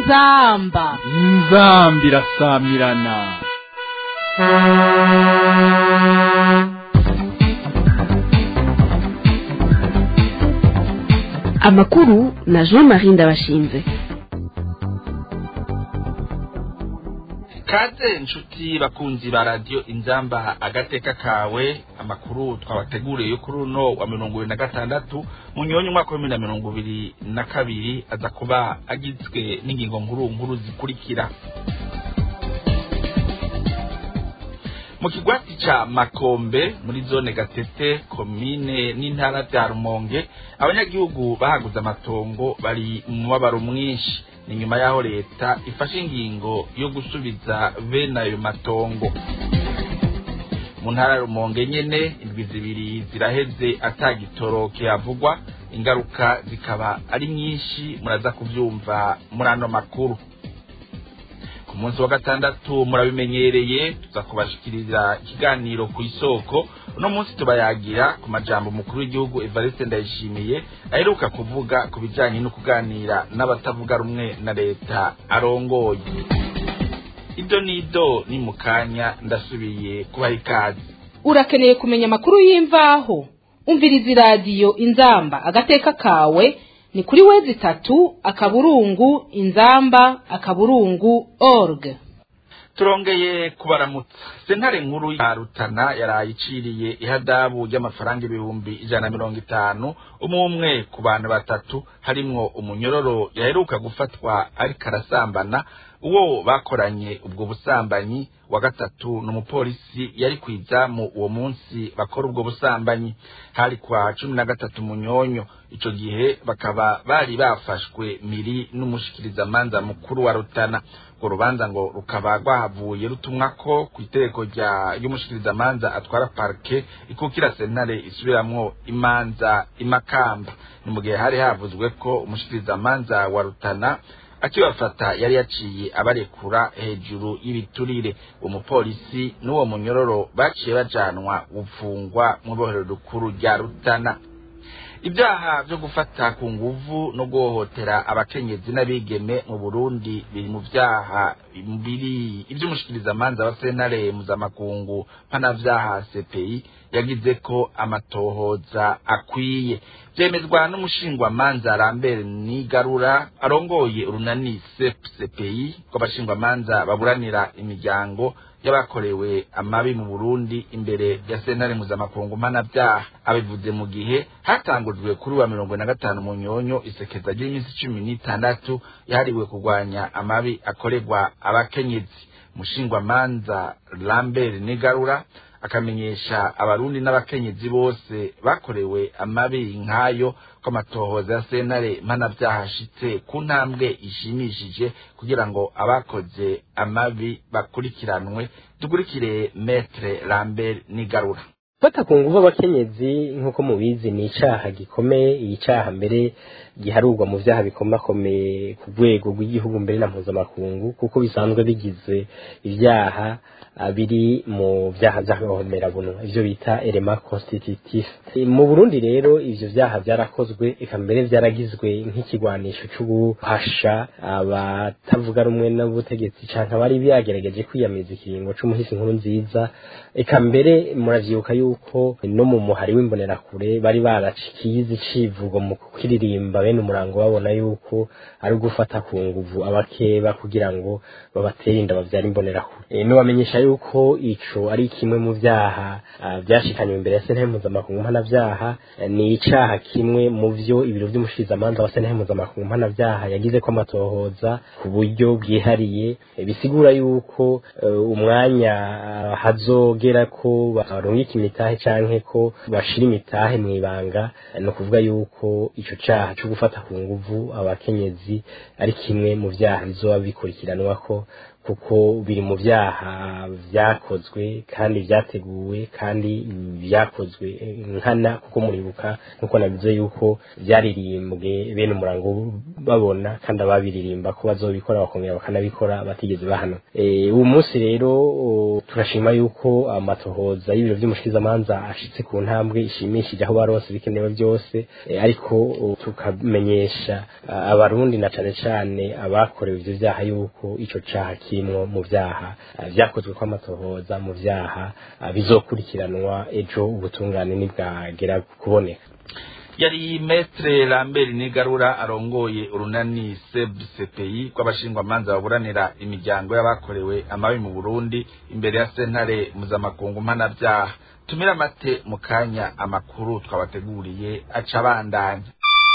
inzamba inzambi irasamirana amakuru na jean marie ndabashinze kaze inshuti bakunzi ba radiyo inzamba agateka kawe amakuru twabateguriye yo kuri uno wa mirongo ibiri na gatandatu mu nyonyi umwaka wa bibiri na mirongo ibiri na kabiri aza kuba agizwe n'ingingo nkuru nkuru zikurikira mu kigwati ca makombe muri zone gatete komine n'intara vya rumonge abanyagihugu bahaguze amatongo bari mu mubabaro mwinshi ni nyuma y'aho leta ifashe ingingo yo gusubiza bene ayo matongo mu ntara ya rumonge nyene indwi zibiri ziraheze atagitoro kihavugwa ingaruka zikaba ari nyinshi muraza kuvyumva muri ano makuru ku munsi wa gatandatu murabimenyereye tuza kubashikiriza ikiganiro ku isoko uno munsi tubayagira ku majambo umukuru w'igihugu evariste ndayishimiye aheruka kuvuga ku bijanye no kuganira n'abatavuga rumwe na leta arongoye ido n'ido ni mu kanya ndasubiye kubaha ikaze urakeneye kumenya amakuru y'imvaho umviriza iradiyo inzamba agateka kawe ni kuri wezi itatu akaburungu inzamba akaburungu org turongeye kubaramutsa sentare nkuru ya rutana yaraye iciriye ihadabu ry'amafaranga ibihumbi ijana na mirongo itanu umwe umwe ku bantu batatu harimwo umunyororo yaheruka gufatwa ariko arasambana uwo bakoranye ubwo busambanyi wa gatatu ni umupolisi yari ku izamu uwo munsi bakora ubwo busambanyi hari kwa cumi na gatatu munyonyo ico gihe bakaba bari bafashwe miri n'umushikirizamanza mukuru wa rutana urwo rubanza ngo rukaba rwahavuye rutumwako ku itereko ry'umushikirizamanza atwara parke ikukira sentare isubiramwo imanza imakamba ni mu gihe hari havuzwe ko umushikirizamanza wa rutana akibafata yari yaciye abarekura hejuru y'ibiturire uwo mupolisi n'uwo munyororo baciye bajanwa gufungwa mu ibohero rikuru rya rutana ibyaha byo gufata ku nguvu no guhohotera abakenyezi n'abigeme mu burundi biri mu byaha biri iby'umushikirizamanza wa sentare mpuzamakungu mpanavyaha cpi yagize ko amatohoza akwiye vyemezwa n'umushingwamanza Lambert Nigarura arongoye urunani CPI rw'abashingwamanza baburanira imiryango y'abakorewe amabi mu Burundi imbere ya sentare mpuzamakungu mpanavyaha abivuze mu gihe hatangujwe kuri wa mirongo na gatanu mu nyonyo isekeza ry'iminsi cumi n'itandatu yahariwe kurwanya amabi akorerwa abakenyezi mushingwamanza Lambert Nigarura akamenyesha abarundi n'abakenyezi bose bakorewe amabi nk'ayo ko amatohoza ya sentare mpanavyaha ashitse ku ntambwe ishimishije kugira ngo abakoze amabi bakurikiranwe dukurikire metre Lambert Nigarura fata ku nguvu abakenyezi nk'uko mubizi ni icaha gikomeye iyi caha mbere giharurwa mu vyaha bikomakomeye ku rwego rw'igihugu mbere na mpuzamakungu kuko bisanzwe bigize ivyaha biri mu vyaha vy'agahomerabunwa ivyo bita elema constitutif mu burundi rero ivyo vyaha vyarakozwe eka mbere vyaragizwe nk'ikigwanisho co guhasha abatavuga rumwe n'ubutegetsi canke abari byagerageje kwiyamiriza ikiringo c'umuhisi nkuru nziza eka mbere muravyibuka yuko no mu muhari w'imbonerakure bari baracikiye izi civugo mu kukiririmba bene umurango babona yuko ari ugufata ku nguvu abakeba kugira ngo babatere inda bavyara imbonerakure e, nobamenyesha yuko ico ari kimwe mu vyaha vyashikanywe imbere ya sentare mpuzamakungu mpanavyaha ni icaha kimwe mu vyo ibiro vy'umushikirizamanza wa sentare mpuzamakungu mpanavyaha yagize ko amatohoza ku buryo bwihariye bisigura yuko umwanya hazogera ko barungika imitahe canke ko bashira imitahe mw'ibanga no kuvuga yuko ico caha co gufata ku nguvu abakenyezi ari kimwe mu vyaha bizoba bikurikiranwa ko kuko biri mu byaha byakozwe kandi byateguwe kandi byakozwe nkana kuko muribuka nkuko nabivuze yuko byaririmbwe bene umurango babona kandi ababiririmba ko bazobikora bakongera bakanabikora batigeze bahana uwo munsi rero turashima yuko amatohoza y'ibiro by'umushikizamanza ashitse ku ntambwe ishimishije aho barose bikenewe byose ariko tukamenyesha abarundi na cane cane abakorewe ivyo vyaha yuko ico caha kimwo mu vyaha vyakozwe kw'amatohoza mu vyaha bizokurikiranwa ejo ubutungane nibwagera kuboneka yari metre lambert nigarura arongoye urunani sebcpi rw'abashingwamanza baburanira imiryango y'abakorewe amabi mu burundi imbere ya sentare mpuzamakungu mpanabyaha tumira amate mu kanya amakuru twabateguriye aca abandanya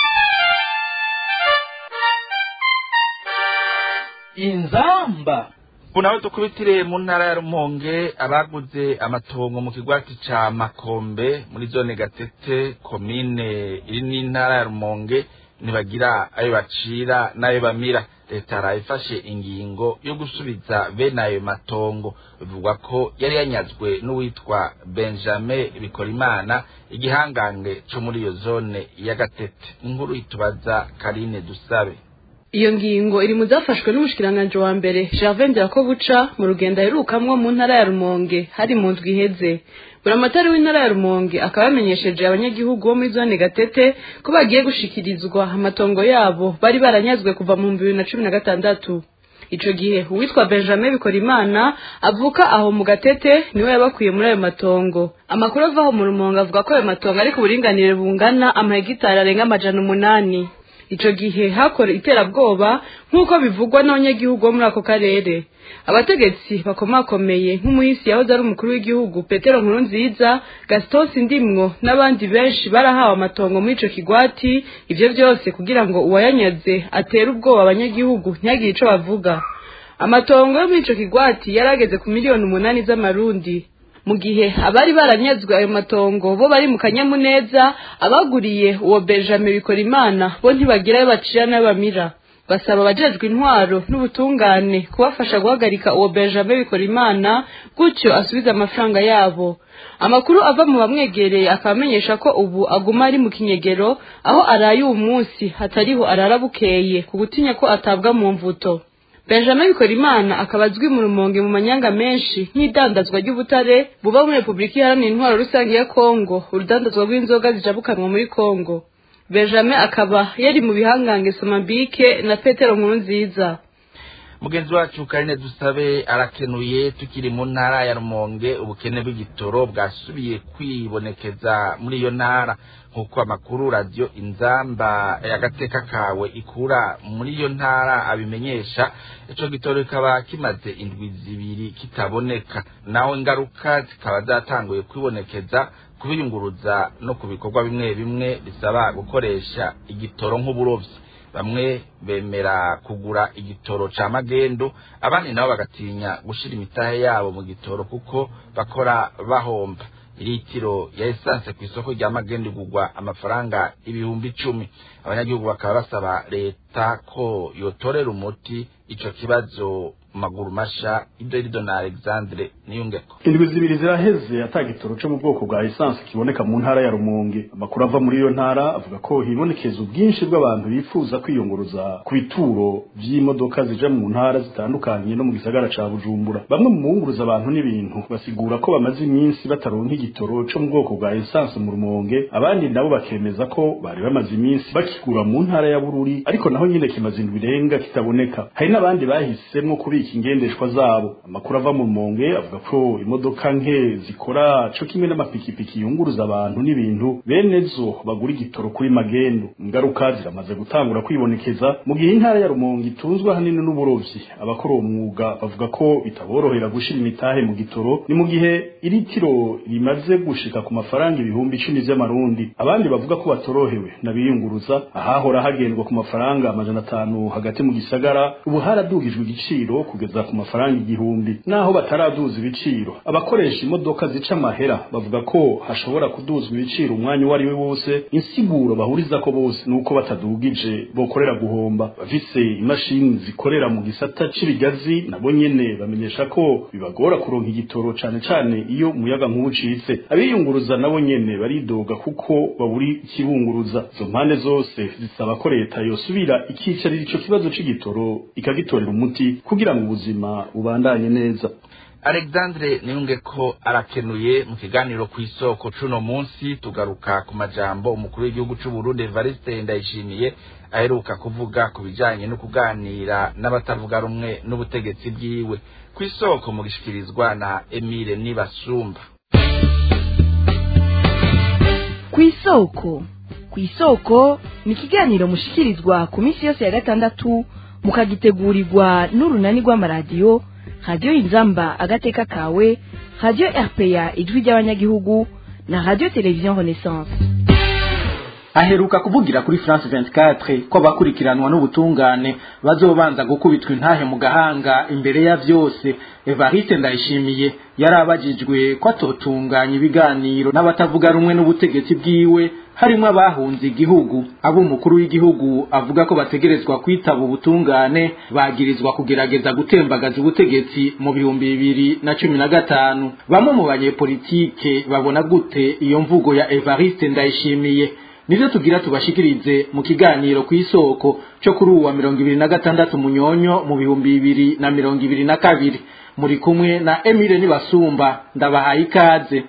inzamba nawe dukubitire mu ntara ya rumonge abaguze amatongo mu kigwati ca makombe muri zone gatete komine iri n'intara ya rumonge ntibagira ayo bacira n'ayo bamira leta yarayifashe ingingo yo gusubiza bene ayo matongo bivugwa ko yari yanyazwe n'uwitwa benjamin bikorimana igihangange co muri iyo zone ya gatete inkuru itubaza karine dusabe iyo ngingo iri mu zafashwe n'umushikiranganji wa mbere Gervais Ndirakobuca mu rugendo aherukamwo mu ntara ya Rumonge hari mu ndwi iheze buramatari w'intara ya Rumonge akaba yamenyesheje abanyagihugu bo muri zone Gatete ko bagiye gushikirizwa amatongo yabo bari baranyazwe kuva mu bibiri na cumi na gatandatu ico gihe uwitwa Benjamin Bikorimana avuka aho mu Gatete niwe yabakwiye muri ayo matongo amakuru avaho mu Rumonge avuga ko ayo matongo ari ku buringanire bungana amahegitari arenga amajana umunani ico gihe hakora iterabwoba nk'uko bivugwa n'abanyagihugu bo muri ako karere abategetsi bakomakomeye nk'umuhisi yahoze ari umukuru w'igihugu petero nkurunziza gaston sindimwo n'abandi benshi barahawe amatongo muri ico kigwati ivyo vyose kugira ngo uwayanyaze atere ubwoba abanyagihugu ntihagire ico bavuga amatongo yo muri ico kigwati yarageze ku miliyoni umunani z'amarundi mu gihe abari baranyazwe ayo matongo bo bari mu kanyamuneza abaguriye uwo benjamin bikorimana bo ntibagira ayo bacira n'ayo bamira basaba abajejwe intwaro n'ubutungane kubafasha guhagarika uwo benjamin bikorimana gutyo asubize amafaranga yabo amakuru ava mu bamwegereye akaba amenyesha ko ubu aguma ari mu kinyegero aho araye uwo munsi hatariho arara bukeye ku gutinya ko atabwa mu mvuto benjamin bikorimana akaba azwi mu rumonge mu manyanga menshi nk'idandazwa ry'ubutare buba muri repubulika iharanira intwaro rusange ya kongo urudandazwa rw'inzoga zijabukanwa muri kongo benjamin akaba yari mu bihangange somambike na petero nkuru nziza mugenzi wacu karine dusabe arakenuye tukiri mu ntara ya rumonge ubukene bw'igitoro bwasubiye kwibonekeza muri iyo ntara nk'uko amakuru radiyo inzamba y'agateka kawe ikura muri iyo ntara abimenyesha ico gitoro kikaba kimaze indwi zibiri kitaboneka naho ingaruka zikaba zatanguye kwibonekeza kubiyunguruza no ku bikorwa bimwe bimwe bisaba gukoresha igitoro nk'uburovyi bamwe bemera kugura igitoro ca magendo abandi nabo bagatinya gushira imitahe yabo mu gitoro kuko bakora bahomba iritiro ya esanse ku isoko rya magendo igurwa amafaranga ibihumbi icumi abanyagihugu bakaba basaba leta ko yotorera umuti ico kibazo maguru masha idorido na alexandre niyungeko indwi zibiri ziraheze ata gitoro co mu bwoko bwa esanse kiboneka mu ntara ya rumonge amakuru ava muri iyo ntara avuga ko hibonekeza ubwinshi bw'abantu bifuza kwiyunguruza ku bituro vy'imodoka zija mu ntara zitandukanye no mu gisagara ca bujumbura bamwe mu bunguruza abantu n'ibintu basigura ko bamaze iminsi bataronka igitoro co mu bwoko bwa esanse mu rumonge abandi nabo bakemeza ko bari bamaze iminsi bakigura mu ntara ya bururi ariko naho nyine kimaze indwi irenga kitaboneka hari n'abandi bahisemwo kubika ingendeshwa zabo amakuru ava mu rumonge avuga ko imodoka nke zikora co kimwe n'amapikipiki yunguruza abantu n'ibintu bene zo bagura igitoro kuri magendo ingaruka ziramaze gutangura kwibonekeza mu gihe intara ya rumonge itunzwe ahanini n'uburovyi abakora uwo mwuga bavuga ko bitaborohera gushira imitahe mu gitoro ni mu gihe iritiro rimaze gushika ku mafaranga ibihumbi icumi vy'amarundi abandi bavuga ko batorohewe n'abiyunguruza ahahora hagendwa ku mafaranga amajana atanu hagati mu gisagara ubu haradugijwe igiciro kugeza ku mafaranga igihumbi naho bataraduza ibiciro abakoresha imodoka zica amahera bavuga ko hashobora kuduzwa ibiciro umwanya uwo ari we wose insiguro bahuriza ko bose nuko batadugije bokorera guhomba bafise imashini zikorera mu gisata c'ibigazi nabo nyene bamenyesha ko bibagora kuronka igitoro cane cane iyo umuyaga nkuba ucitse abiyunguruza nabo nyene baridoga kuko baburi ikibunguruza izo mpande zose zisaba ko leta yosubira ikicarira ico kibazo c'igitoro ikagitorera umuti kugira ngo ubuzima bubandanye neza alexandre niyunge ko arakenuye mu kiganiro ku isoko cuno munsi tugaruka ku majambo umukuru w'igihugu c'u Burundi Evariste Ndayishimiye aheruka kuvuga ku bijanye no kuganira n'abatavuga rumwe n'ubutegetsi bwiwe ku isoko mu gishikirizwa na Emile Nibasumba ku isoko ku isoko ni ikiganiro mushikirizwa ku minsi yose ya gatandatu mukagitegurirwa n'urunani rw'amaradiyo radiyo inzamba agateka kawe radiyo rpa ijwi ry'abanyagihugu na radiyo televiziyo renaissance aheruka kuvugira kuri France 24 ko abakurikiranwa n'ubutungane bazobanza gukubitwa intahe mu gahanga imbere ya vyose Evariste Ndayishimiye yarabajijwe ko atotunganya ibiganiro n'abatavuga rumwe n'ubutegetsi bwiwe harimo abahunze igihugu abo umukuru w'igihugu avuga ko bategerezwa kwitaba ubutungane bagirizwa kugerageza gutembagaza ubutegetsi mu bihumbi bibiri na cumi na gatanu bamwe mu banyepolitike babona gute iyo mvugo ya Evariste Ndayishimiye nivyo tugira tubashikirize mu kiganiro ku isoko cyo kuri uwa mirongo ibiri na gatandatu munyonyo mu bihumbi bibiri na mirongo ibiri na kabiri muri kumwe na Emile Nibasumba ndabahaye ikaze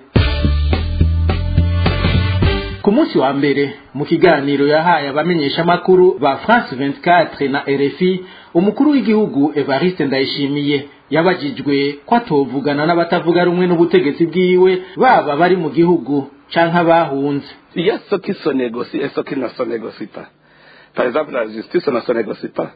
ku munsi wa mbere mu kiganiro yahaye abamenyesha makuru ba France 24 na RFI umukuru w'igihugu Evariste Ndayishimiye yabajijwe ko atovugana n'abatavuga rumwe n'ubutegetsi bwiwe baba bari mu gihugu canke abahunze Il y a ceux qui se négocient et ceux qui ne se négocient pas. Par exemple, la justice ne se négocie pas.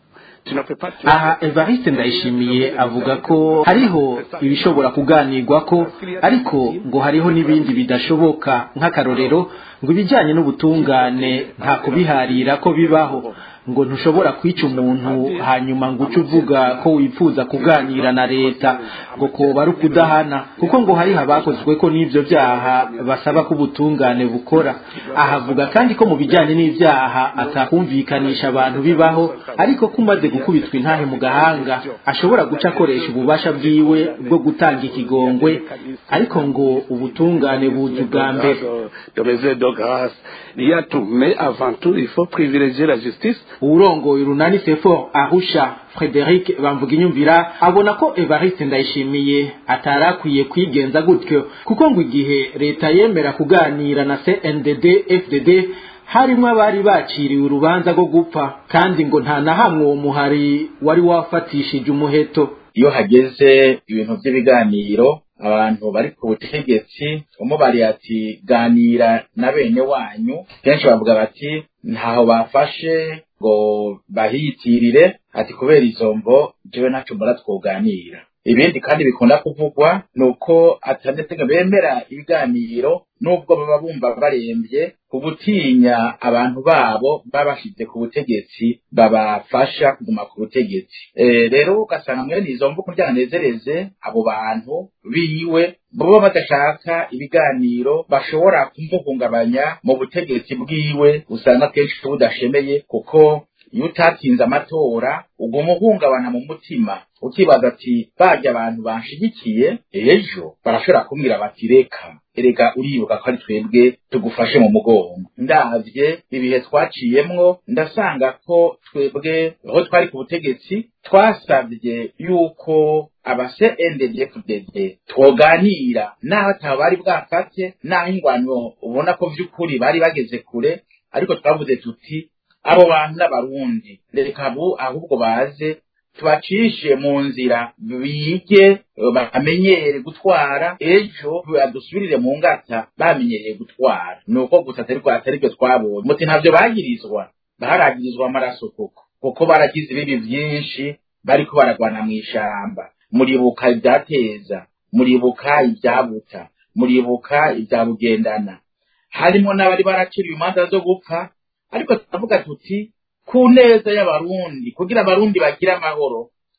Tu ne peux pas tuer- aha evariste ndayishimiye avuga ko hariho ibishobora kuganirwako ariko ngo hariho n'ibindi bidashoboka nk'akarorero ngo ibijyanye n'ubutungane nta kubiharira ko bibaho ngo ntushobora kwica umuntu hanyuma ngo uce uvuga ko wifuza kuganira na leta ngo koba ari ukudahana kuko ngo hariho abakozwe ko n'ibyo byaha basaba ko ubutungane bukora ahavuga kandi ko mu bijyanye n'ibyaha atakumvikanisha abantu bibaho ariko ko umaze gukubitwa intahe mu gahanga ashobora guca akoresha ububasha bwiwe bwo gutanga ikigongwe ariko ngo ubutungane buzi ubwa mbere de mesures de grâce. Il y a tout. Mais avant tout, il faut privilégier la justice. uwurongoye urunani sefor arusha frederic bamvuginyumvira abona ko evariste ndayishimiye atari akwiye kwigenza gutyo kuko ngo igihe leta yemera kuganira na cndd fdd harimo abari baciriwe urubanza rwo gupfa kandi ngo nta na hamwe uwo muhari wari wafatishije umuheto iyo hageze ibintu by'ibiganiro abantu bari ku butegetsi umubariye ati ganira na bene wanyu kenshi bavuga bati ntaho bafashe ngo bahiyitirire ati kubera izo mvo jewe ntaco mbona twoganira ibindi kandi bikunda kuvugwa ni uko atandetse ngo bemera ibiganiro nubwo baba bumva barembye ku gutinya abantu babo baba bashize ku butegetsi babafasha kuguma ku butegetsi Eh, rero ugasanga mwene izo mvu kugira nezereze abo bantu biwe baba badashaka ibiganiro bashobora kumuhungabanya mu butegetsi bwiwe usanga kenshi budashemeye kuko iyo utatinze amatora uguma uhungabana mu mutima ukibaza ati barya abantu banshigikiye ejo barashobora kumbwira bati reka erega uribuka ko ari twebwe tugufashe mu mugongo ndavye ibihe twaciyemwo ndasanga ko twebwe aho twari ku butegetsi twasabye yuko aba CNDD-FDD twoganira n'aho ataba bari bwafate n'aho ingwano ubona ko vy'ukuri bari bageze kure ariko twavuze tuti abo bantu n'abarundi reka abo ahubwo baze tubacishe mu nzira bige bamenyere gutwara ejo badusubirire mu ngata bamenyereye gutwara ni uko gusa atari ko atari byo twabonye muti ntabyo bagirizwa baragirizwa amaraso koko kuko baragize ibibi byinshi bariko baragwana mu ishamba muribuka ibyateza muribuka ibyabuta muribuka ibyabugendana harimo n'abari baraciriwe imanza zo gupfa ariko turavuga tuti ku neza y'abarundi kugira abarundi bagire amahoro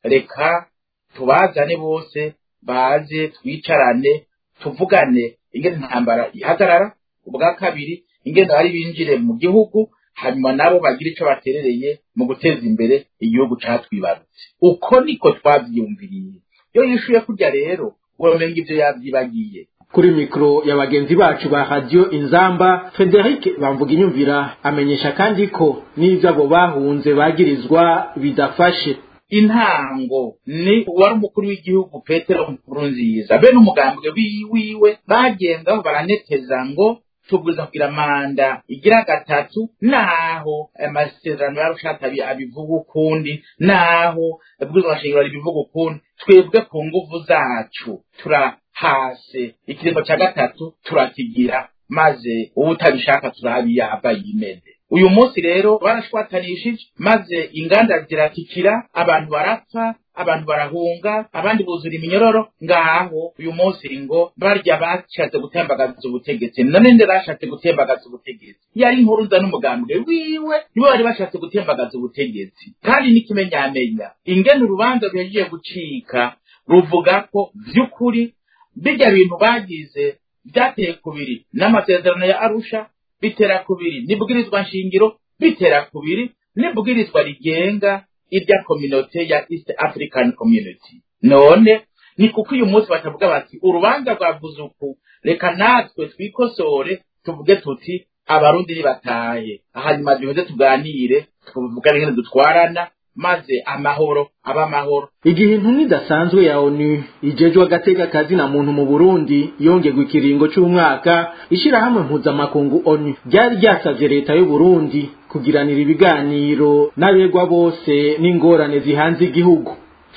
reka tubazane bose baze twicarane tuvugane ingene intambara ihagarara ubwa kabiri ingene bari binjire mu gihugu hanyuma nabo bagira ico baterereye mu guteza imbere igihugu catwibarutse uko niko twavyiyumviriye iyo yishuye kurya rero uramenga ivyo yavyibagiye kuri mikoro ya bagenzi bacu ba radiyo inzamba frederic bamvuga inyumvira amenyesha kandi ko n'ibyo abo bahunze bagirizwa bidafashe intango ni wari umukuru w'igihugu petero nkurunziza be n'umugambwe wiwe bagendaho baraneteza ngo tubwiza kugira manda igira gatatu naho amasezerano yarushata abivuga ukundi naho abwirizwa shingiro ribivuga ukundi twebwe ku nguvu zacu turahase ikiringo cya gatatu turakigira maze uwo utabishaka turabiyaba yimene uyu munsi rero barashwatanishije maze inganda ziratikira abantu barapfa abantu barahunga abandi buzura iminyororo ngaho uyu munsi ngo barya bashatse gutembagaza ubutegetsi none nde bashatse gutembagaza ubutegetsi yari inkuruza n'umugambwe wiwe nibo bari bashatse gutembagaza ubutegetsi kandi n'ikimenyamenya ingene urubanza ruhejeje gucika ruvuga ko by'ukuri bijya bintu bagize byateye kubiri n'amasezerano ya arusha bitera kubiri n'ibwirizwa nshingiro bitera kubiri n'ibwirizwa rigenga irya kominote ya east african community none ni kuko uyu munsi batavuga bati urubanza rwavuze uku reka natwe twikosore tuvuge tuti abarundi nibataye hanyuma duheze tuganire tuvugane ingene dutwarana maze amahoro aba amahoro igihe intumwa idasanzwe ya onu ijejwe agateka kazi na muntu mu burundi yongerwa ikiringo c'umwaka ishirahamwe mpuzamakungu onu ryari ryasavye leta y'uburundi kugiranira ibiganiro n'abegwa bose n'ingorane zihanze igihugu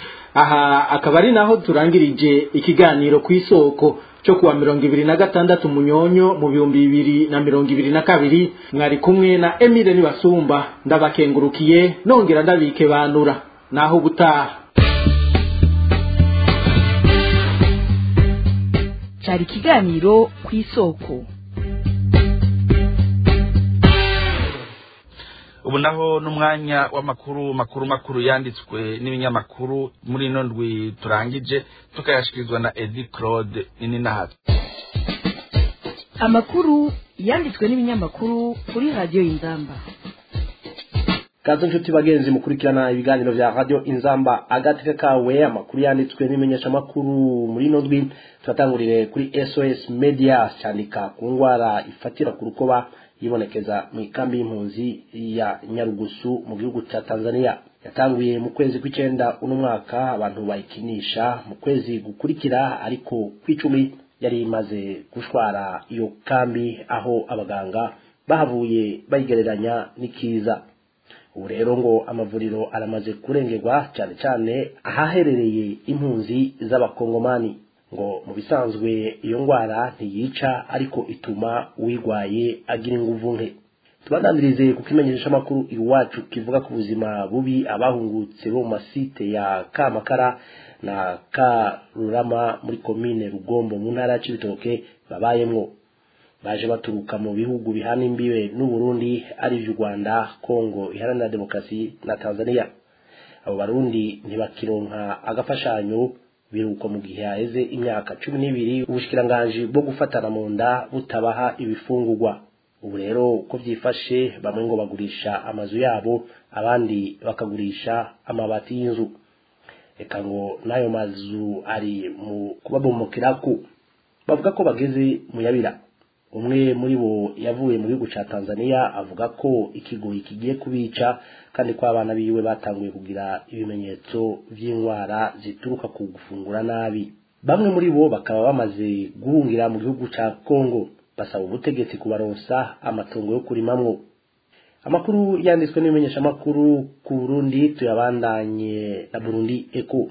aha akaba ari naho turangirije ikiganiro ku isoko cyo kuwa mirongo ibiri na gatandatu munyonyo mu bihumbi bibiri na mirongo ibiri na kabiri mwari kumwe na emile nibasumba ndabakengurukiye nongera ndabike banura naho ubutaha cyari ikiganiro ku isoko ubu naho n'umwanya w'amakuru makuru makuru yanditswe n'ibinyamakuru muri ino ndwi turangije tukayashikirizwa na edi claude nininahabi amakuru yanditswe n'ibinyamakuru kuri radiyo y'inzamba kaze nshuti bagenzi mukurikirana ibiganiro vya radio inzamba agateka kawe amakuru yanditswe n'imenyeshamakuru muri ino ndwi turatangurire kuri sos media cyandika ku ngwara ifatira ku rukoba yibonekeza mu ikambi y'impunzi ya nyarugusu mu gihugu cya tanzania yatanguye mu kwezi kw'icenda uno mwaka abantu bayikinisha mu kwezi gukurikira ariko kw'icumi yari imaze gushwara iyo kambi aho abaganga bahavuye bayigereranya n'ikiza ubu rero ngo amavuriro aramaze kurengerwa cyane cyane ahaherereye impunzi z'abakongomani ngo mu bisanzwe iyo ndwara ntiyica ariko ituma uyirwaye agira inguvu nke tubananirize kuko imenyeshamakuru iwacu kivuga ku buzima bubi abahungutse bo mu masite ya kamakara na karurama muri komine rugombo mu ntara ya cibitoke babayemwo baje baturuka mu bihugu bihana imbibe n'uburundi ari vy'u rwanda kongo iharanira demokarasi na tanzania abo barundi ntibakironka agafashanyo biruko mu gihe haheze imyaka cumi n'ibiri ubushikiranganji bwo gufatana mu nda butabaha ibifungurwa ubu rero uko byifashe bamwe ngo bagurisha amazu yabo abandi bakagurisha amabati y'inzu reka ngo n'ayo mazu ari mu kubabomokirako bavuga ko bageze mu yabira umwe muri bo yavuye mu gihugu cya tanzania avuga ko ikigoyi kigiye kubica kandi ko abana biwe batanguye kugira ibimenyetso by'indwara zituruka ku gufungura nabi bamwe muri bo bakaba bamaze guhungira mu gihugu cya kongo basaba ubutegetsi kubaronsa amatongo yo kurimamwo amakuru yanditswe n'ibimenyeshamakuru ku burundi tuyabandanye na burundi eko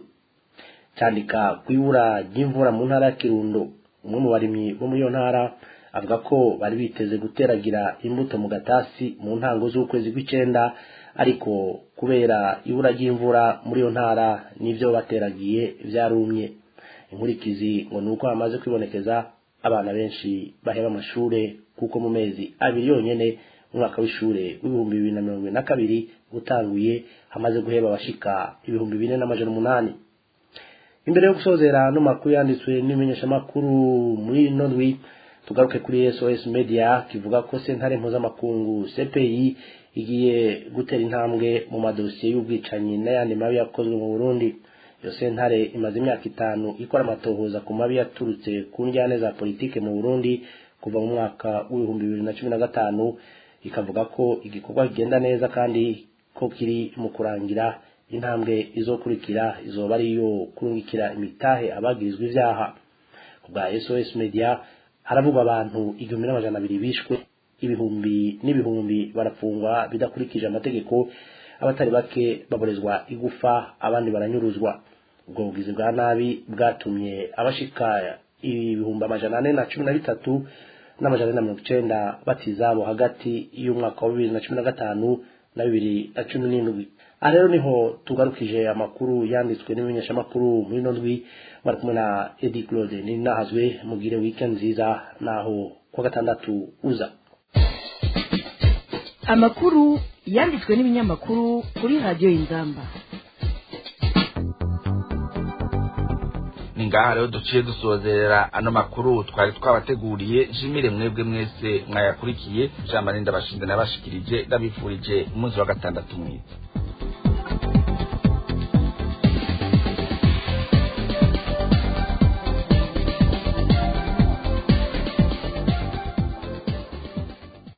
cyandika ku ibura ry'imvura mu ntara ya kirundo umwe mu barimyi bo muri iyo ntara avuga ko bari biteze guteragira imbuto mu gatasi mu ntango z'ukwezi kw'icenda ariko kubera ibura ry'imvura muri iyo ntara n'ibyo bateragiye byarumye inkurikizi ngo ni uko hamaze kwibonekeza abana benshi baheba amashure kuko mu mezi abiri yonyene umwaka w'ishure w'ibihumbi bibiri na mirongo ibiri na kabiri utanguye hamaze guheba abashika ibihumbi bine n'amajana umunani imbere yo gusozera no makuru yanditswe n'imenyeshamakuru muri ino ndwi tugaruke kuri SOS Media kivuga ko sentare mpuzamakungu CPI igiye gutera intambwe mu madosiye y'ubwicanyi n'ayandi mabi yakozwe mu Burundi iyo sentare imaze imyaka itanu ikora amatohoza ku mabi yaturutse ku njyane za politike mu Burundi kuva mu mwaka w'ibihumbi bibiri na cumi na gatanu ikavuga ko igikorwa kigenda neza kandi ko kiri mu kurangira intambwe izokurikira izoba ari iyo kurungikira imitahe abagirizwa ivyaha ku bwa SOS Media haravugwa abantu igihumbi n'amajana abiri bishwe ibihumbi n'ibihumbi barafungwa bidakurikije amategeko abatari bake baborezwa igufa abandi baranyuruzwa ubwo bugizi bwa nabi bwatumye abashika ibihumbi amajana ane na cumi na bitatu n'amajana ane na mirongo icenda batizabo hagati y'umwaka wa bibiri na cumi na gatanu na bibiri na cumi n'indwi aha rero niho tugarukije amakuru yanditswe n'imenyeshamakuru muri ino ndwi bari kumwe na edi claude ninahazwe mugire weekend nziza naho kuwa gatandatu uza amakuru yanditswe n'ibinyamakuru kuri radiyo y'inzamba ni ngaha rero duciye dusozerera ano makuru twari twabateguriye jimire mwebwe mwese mwayakurikiye jean marinda bashinze nabashikirije ndabifurije umunsi wa gatandatu mwiza